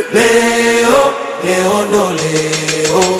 leo, leo ndo leo.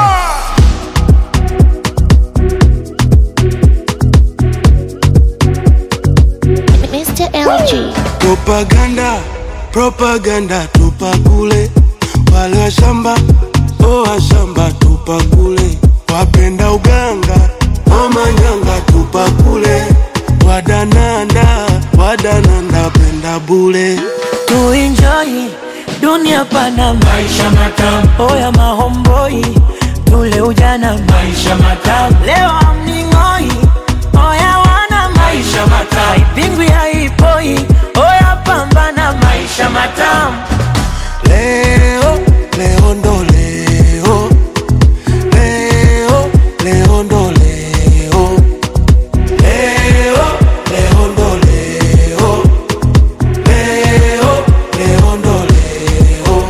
Mr. LG. Propaganda, propaganda tupa kule, wale wa shamba oh wa shamba tupa kule, wapenda uganga oh manyanga tupa kule, wadananda wadananda penda bule. tuenjoy dunia pana maisha matamu oya mahomboi tule ujana maisha matamu leo amning'oi oya wana maisha matamu haipingwi haipoi oya pambana maisha matamu Leo, leo ndo leo, leo, leo ndo leo, leo, leo ndo leo, leo, leo ndo leo.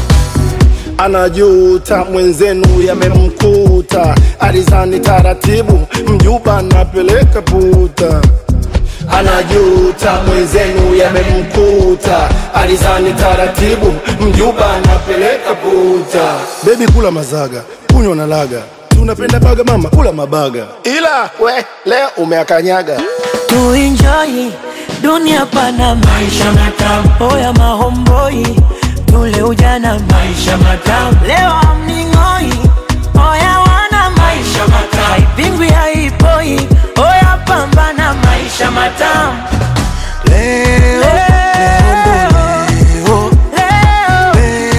anajuta mwenzenu yamemkuta, alizani taratibu, mjuba napeleka puta. Anajuta mwenzenu yamemkuta, alizani taratibu, mjuba napeleka puta. Bebi kula mazaga, kunywa na laga, tunapenda baga mama, kula mabaga, ila we leo umeakanyaga. tuenjoy dunia pana maisha matamu oya mahomboi tule ujana maisha matamu leo amning'oi oya wana maisha matamu haipingwi haipoi oya pambana maisha matamu Leo, leo ndo leo, leo,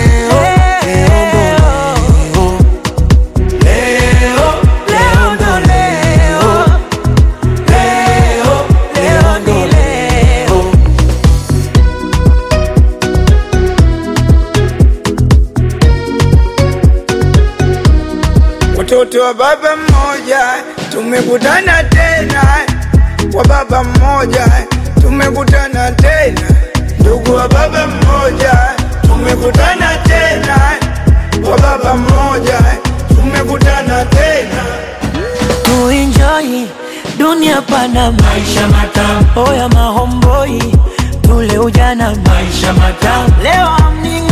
leo, leo ndo leo, leo ndo leo leo, leo, leo ni leo Watoto wa baba mmoja tumekutana tena, wa baba mmoja tumekutana tena, ndugu wa baba mmoja tumekutana tena, wa baba mmoja tumekutana tena. tuenjoy dunia pana maisha matamu oya mahomboi tule ujana maisha matamu leo amning